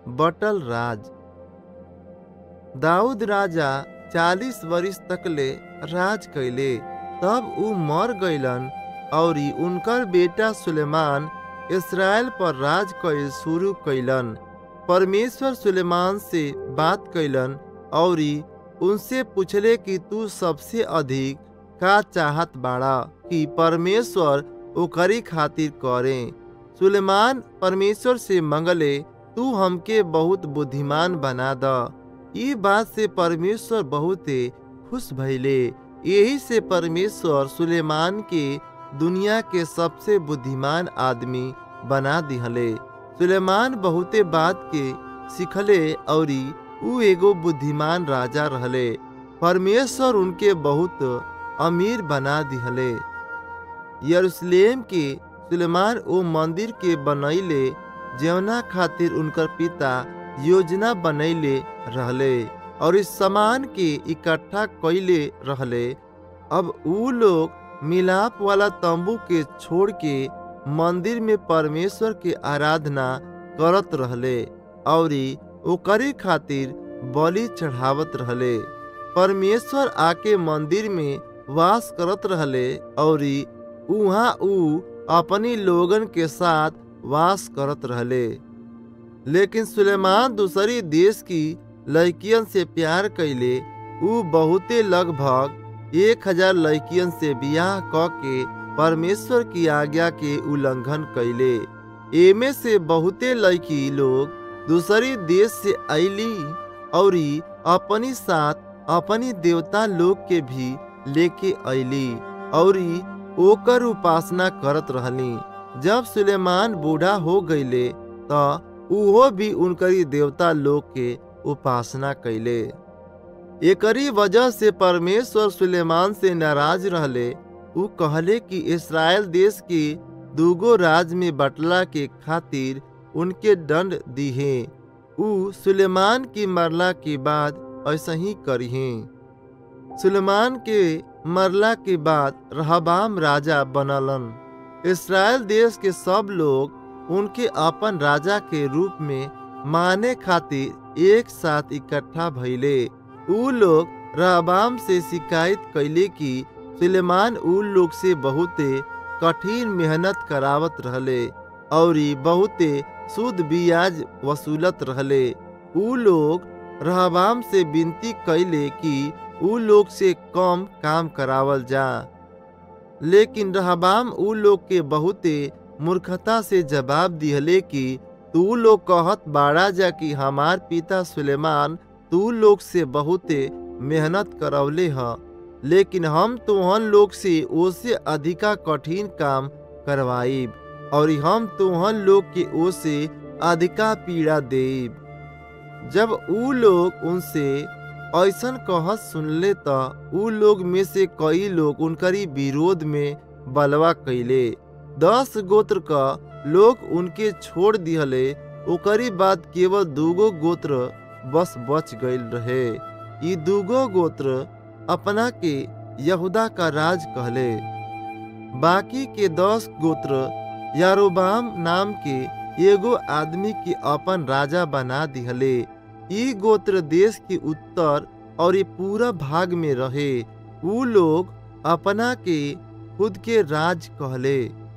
बटल राज दाऊद राजा चालीस वर्ष तकले राज कैले तब ऊ मर गईलन और उनकर बेटा सुलेमान इसराइल पर राज कैल शुरू कैलन परमेश्वर सुलेमान से बात कैलन और उनसे पूछले कि तू सबसे अधिक का चाहत बाड़ा कि परमेश्वर ओकरी खातिर करे सुलेमान परमेश्वर से मंगले तू हमके बहुत बुद्धिमान बना द ई बात से परमेश्वर बहुते खुश भइले यही से परमेश्वर सुलेमान के दुनिया के सबसे बुद्धिमान आदमी बना दिहले सुलेमान बहुते बात के सिखले और ऊ एगो बुद्धिमान राजा रहले परमेश्वर उनके बहुत अमीर बना दिहले यरूशलेम के सुलेमान ओ मंदिर के बनैले जवना खातिर उनकर पिता योजना बनैले रहले और इस सामान के इकट्ठा कैले रहले अब ऊ लोग मिलाप वाला तंबू के छोड़ के मंदिर में परमेश्वर के आराधना करत रहले और ओकरे खातिर बलि चढ़ावत रहले परमेश्वर आके मंदिर में वास करत रहले और उहाँ ऊ अपनी लोगन के साथ वास करत रहले लेकिन सुलेमान दूसरी देश की लड़कियन से प्यार कैले ऊ बहुते लगभग एक हजार लड़कियन से बियाह क के परमेश्वर की आज्ञा के उल्लंघन कैले एमे से बहुते लड़की लोग दूसरी देश से अली और अपनी साथ अपनी देवता लोग के भी लेके अली और ओकर उपासना करत रहली जब सुलेमान बूढ़ा हो गईले त उहो भी उनकरी देवता लोग के उपासना कैले एकरी वजह से परमेश्वर सुलेमान से नाराज रहले ऊ कहले कि इसराइल देश के दूगो राज में बटला के खातिर उनके दंड दिहे ऊ सुलेमान की मरला के बाद ऐसा ही करिहे सुलेमान के मरला के बाद रहबाम राजा बनलन इसराइल देश के सब लोग उनके अपन राजा के रूप में माने खातिर एक साथ इकट्ठा भइले ऊ लोग रहबाम से शिकायत कैले कि सुलेमान ऊ लोग से बहुते कठिन मेहनत करावत रहले और बहुते शुद्ध बियाज वसूलत रहले ऊ लोग रहबाम से विनती कैले कि ऊ लोग से कम काम करावल जा लेकिन रहबाम ऊ लोग के बहुते मूर्खता से जवाब दिहले कि तू लोग कहत बाड़ा जा कि हमार पिता सुलेमान तू लोग से बहुते मेहनत करवले ह लेकिन हम तुहन लोग से ओसे अधिका कठिन काम करवाइब और हम तुहन लोग के ओसे अधिका पीड़ा देब जब ऊ लोग उनसे ऐसन कहत सुनले त ऊ लोग में से कई लोग उनकरी विरोध में बलवा कैले दस गोत्र का लोग उनके छोड़ दिहले ओकरी बाद केवल दूगो गोत्र बस बच गईल रहे ई दूगो गोत्र अपना के यहूदा का राज कहले बाकी के दस गोत्र यारोबाम नाम के एगो आदमी के अपन राजा बना दिहले ई गोत्र देश के उत्तर और ये पूरा भाग में रहे ऊ लोग अपना के खुद के राज कहले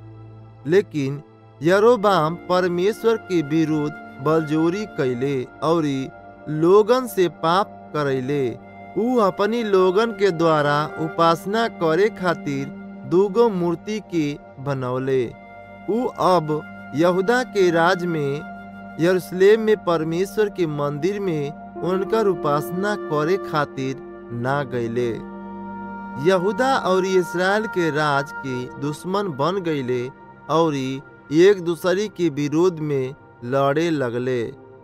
लेकिन यरोबाम परमेश्वर के विरुद्ध बलजोरी कैले और लोगन से पाप करैले ऊ अपनी लोगन के द्वारा उपासना करे खातिर दूगो मूर्ति के बनौले ऊ अब यहूदा के राज में यरूशलेम में परमेश्वर के मंदिर में उनकर उपासना करे खातिर ना गईले यहूदा और इसराइल के राज के दुश्मन बन गईले और एक दूसरे के विरोध में लड़े लगले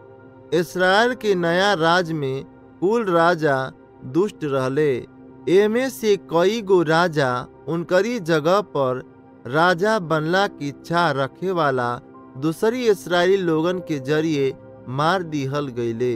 इसराइल के नया राज में कुल राजा दुष्ट रहले एमे से कई गो राजा उनकरी जगह पर राजा बनला की इच्छा रखे वाला दूसरी इसराइली लोगन के जरिए मार दिहल गईले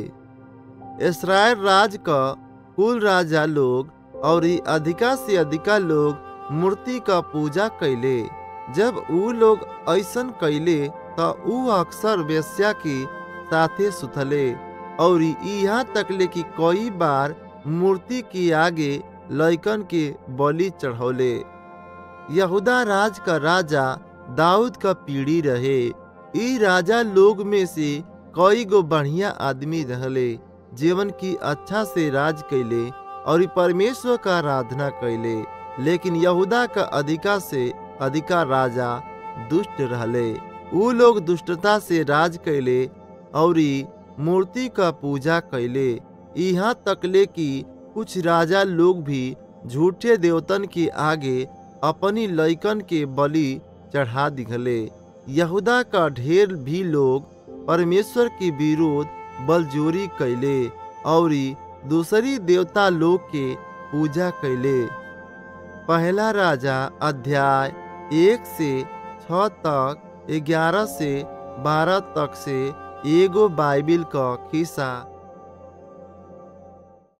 इसराइल राज का कुल राजा लोग और अधिका से अधिका लोग मूर्ति का पूजा कैले जब ऊ लोग ऐसन कैले त ऊ अक्सर वेश्या की साथे सुतले और यहाँ तकले कि कई बार मूर्ति के आगे लइकन के बलि चढ़ौले यहूदा राज का राजा दाऊद का पीढ़ी रहे ई राजा लोग में से कई गो बढ़िया आदमी रहले जीवन की अच्छा से राज कैले और ई परमेश्वर का आराधना कैले लेकिन यहूदा का अधिका से अधिका राजा दुष्ट रहले ऊ लोग दुष्टता से राज कैले और ई मूर्ति का पूजा कैले यहाँ तकले कि कुछ राजा लोग भी झूठे देवतन के आगे अपनी लइकन के बलि चढ़ा दिखले यहूदा का ढेर भी लोग परमेश्वर के विरोध बलजोरी कैले और दूसरी देवता लोग के पूजा कैले पहला राजा अध्याय एक से छ तक ग्यारह से बारह तक से एगो बाइबिल का खिस्सा